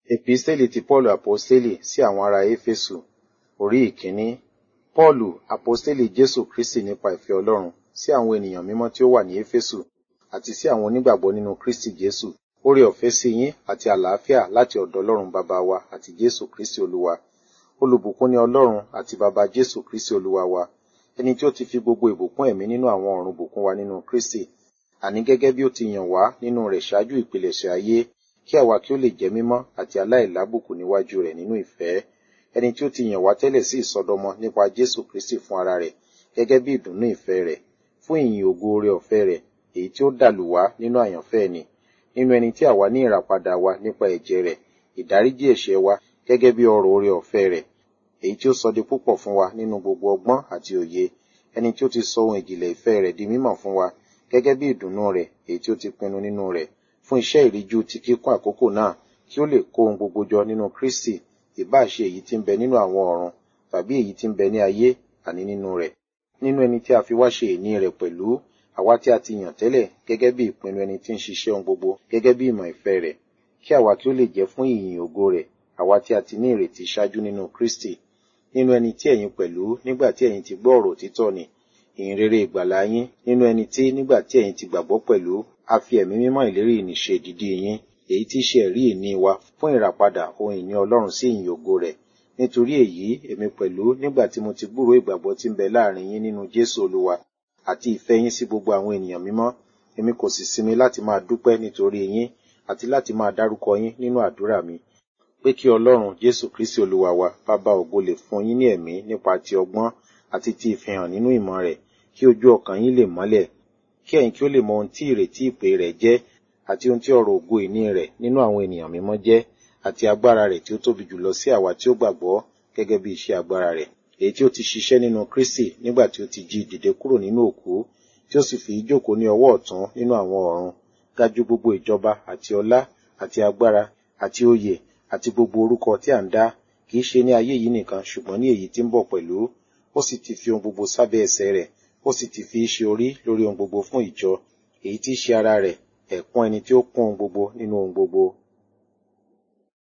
Episteli ti Paulu Aposteli sí àwọn ará Éfésù orí ìkíní. Paulu, Aposteli Jésù Kristi nípa ìfẹ́ Ọlọ́run sí àwọn ènìyàn mímọ́ tí ó wà ní Éfésù àti sí àwọn onígbàgbọ́ nínú Kristi Jésù. Oore ọ̀fẹ́ sí yín àti àlàáfíà láti ọ̀dọ̀ Ọlọ́run bàbá wa àti Jésù Kristi Olúwa. Olùbùkún ni Ọlọ́run àti bàbá Jésù Kristi Olúwa wa. Ẹni tí ó ti fi gbogbo ìbùkún ẹ̀mí nínú àwọn ọ̀run bùkún wa nínú Kristi. Àní gẹ́gẹ́ bí ó ti yàn wá nínú rẹ̀ ṣáájú ìpilẹ̀ṣẹ̀ ayé kí àwa kí ó lè jẹ́ mímọ́ àti aláìlábùkù níwájú rẹ̀ nínú ìfẹ́. Ẹni tí ó ti yàn wá tẹ́lẹ̀ sí ìsọdọmọ nípa Jésù Kristi fún ara rẹ̀ gẹ́gẹ́ bí ìdùnnú ìfẹ́ rẹ̀ fún ìyìn ògo oore ọ̀fẹ́ rẹ̀ èyí tí ó dàlù wá nínú àyànfẹ́ ẹni nínú ẹni tí àwa ní ìràpadà wa nípa ẹ̀jẹ̀ rẹ̀ ìdáríjì ẹ̀ṣẹ̀ wa gẹ́gẹ́ bí ọrọ̀ oore ọ̀fẹ́ rẹ̀ èyí tí ó sọ di púpọ̀ fún wa nínú gbogbo ọgbọ́n àti òye ẹni tí ó ti sọ ohun ìjìnlẹ̀ ìfẹ́ rẹ̀ di mímọ̀ fún wa gẹ́gẹ́ bí ìdùnnú rẹ̀ èyí tí ó ti pinnu nínú rẹ̀ fún iṣẹ́ ìríjú ti kíkún àkókò náà kí ó lè kó ohun gbogbo jọ nínú Kristi ìbá ṣe èyí tí ń bẹ nínú àwọn ọ̀run tàbí èyí tí ń bẹ ní ayé àní nínú rẹ̀ nínú ẹni tí a fi wá ṣe ìní rẹ̀ pẹ̀lú àwa tí a ti yàn tẹ́lẹ̀ gẹ́gẹ́ bí ìpinnu ẹni tí ń ṣiṣẹ́ ohun gbogbo gẹ́gẹ́ bí ìmọ̀ ìfẹ́ rẹ̀ kí àwa kí ó lè jẹ́ fún ìyìn ògo rẹ̀ àwa tí a ti ní ìrètí ṣáájú nínú Kristi nínú ẹni tí ẹ̀yin pẹ̀lú nígbà tí ẹ̀yin ti gbọ́ ọ̀rọ̀ òtítọ́ ni ìyìn rere ìgbàlà yín nínú ẹni tí nígbà tí ẹ̀yin ti gbàgbọ́ pẹ̀lú a fi ẹ̀mí mímọ́ ìlérí ìníṣe ìdìdí yín èyí tí í ṣe ẹ̀rí ìní wa fún ìràpadà ohun ìní Ọlọ́run sí ìyìn ògo rẹ̀ nítorí èyí èmi pẹ̀lú nígbà tí mo ti gbúròó ìgbàgbọ́ tí ń bẹ láàrin yín nínú Jésù Olúwa àti ìfẹ́ yín sí gbogbo àwọn ènìyàn mímọ́ èmi kò sì sinmi láti máa dúpẹ́ nítorí yín àti láti máa dárúkọ yín nínú àdúrà mi pé kí Ọlọ́run Jésù Kristi Olúwa wa bàbá ògo lè fún yín ní ẹ̀mí nípa ti ọgbọ́n àti ti ìfihàn nínú ìmọ̀ rẹ̀ kí ojú ọkàn yín lè mọ́lẹ̀ kí ẹ̀yin kí ó lè mọ ohun tí ìrètí ìpè rẹ̀ jẹ́ àti ohun tí ọrọ̀ ògo ìní rẹ̀ nínú àwọn ènìyàn mímọ́ jẹ́ àti agbára rẹ̀ tí ó tóbi jùlọ sí àwa tí ó gbàgbọ́ gẹ́gẹ́ bí iṣẹ́ agbára rẹ̀ èyí tí ó ti ṣiṣẹ́ nínú Kristi nígbà tí ó ti jí dìde kúrò nínú òkú tí ó sì fi jókòó ní ọwọ́ ọ̀tún nínú àwọn ọ̀run ga jù gbogbo ìjọba àti ọlá àti agbára àti oyè àti gbogbo orúkọ tí à ń dá kì í ṣe ní ayé yìí nìkan ṣùgbọ́n ní èyí tí ń bọ̀ pẹ̀lú ó sì ti fi ohun gbogbo sábẹ́ ẹsẹ̀ rẹ̀ ó sì ti fi í ṣe orí lórí ohun gbogbo fún ìjọ èyí tí í ṣe ara rẹ̀ ẹ̀kún ẹni tí ó kún ohun gbogbo nínú ohun gbogbo